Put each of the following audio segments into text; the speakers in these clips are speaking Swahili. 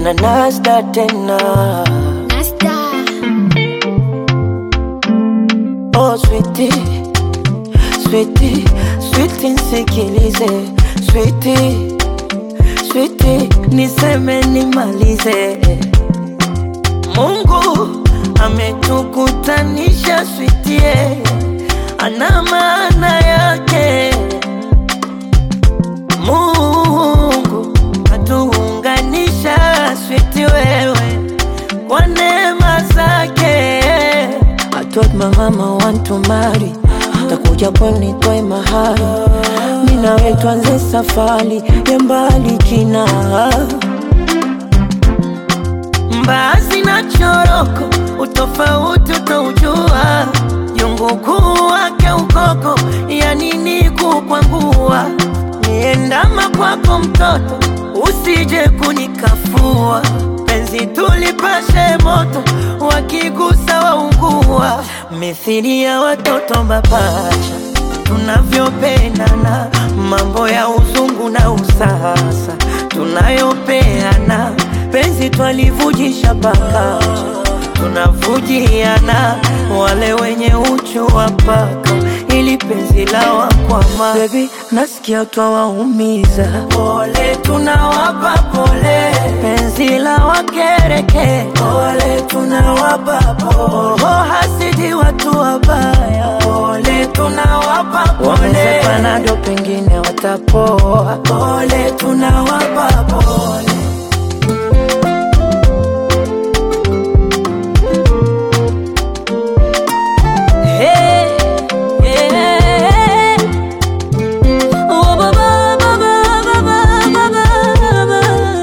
na Nasda tena. Nasta. Oh sweetie, sweetie, sweetie nisikilize, sweetie, sweetie niseme nimalize. Mungu ametukutanisha sweetie, ana maana yake. Mungu katuunganisha sweetie wewe kwa neema zake. I told my mama want to marry, takuja pwani toe mahari, mi nawe tuanze safari ya mbali kina mbaazi na choroko, utofauti utaujua, jungu kuu wake ukoko, ya nini kukwangua, niendama kwako mtoto, usije kunikafua, penzi tulipashe moto, wakigusa waungua, mithili ya watoto mapacha tunavyopendana, mambo ya uzungu na usasa tunayopeana, penzi twalivujisha paka tunavujiana, wale wenye uchu wa paka ili penzi la wakwama. Baby, nasikia twawaumiza, pole tunawapa pole, penzi la wakereke, pole tunawapa pole, oh, hasidi watu wabaya, pole tunawapa pole, wamesepana ndo pengine watapoa, pole tunawapa pole. Hey, yeah. Oh, ba, ba, ba, ba, ba, ba, ba, ba, ba.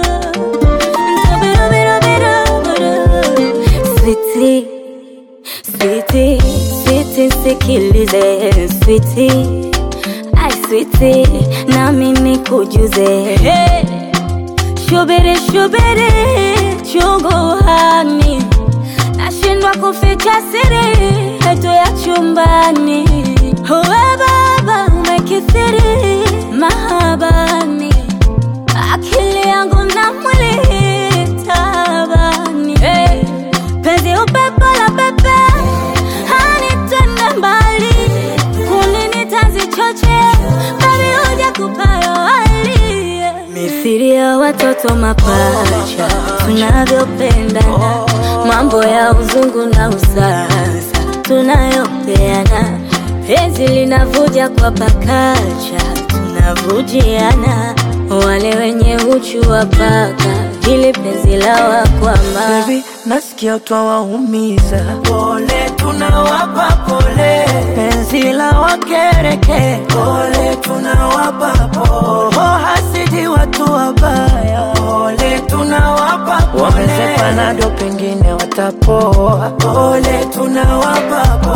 Bida, bida, bida, bida. Sweetie, sweetie, sweetie, sikilize sweetie, ai sweetie, nami nikujuze hey. Shubiri, shubiri, chungu hani nashindwa kuficha siri yetu ya chumbani. Uwe baba umekithiri mahabani, akili yangu na mwili tabani. Hey, penzi upepo la pepe hanitende mbali, kulini tanzi choche babi huja kupayo hali mithili ya watoto mapacha tunavyopendana, mambo ya uzungu na usasa tunayopeana, penzi linavuja kwa pakacha tunavujiana, wale wenye uchu wa paka ili penzi la wakwama Baby, nasikia twawaumiza, pole tunawapa pole, penzi la wakereke, pole tunawapa pole, oh, hasidi watu wabaya, pole tunawapa pole, wamesepana ndo pengine watapoa, pole tunawapa pole.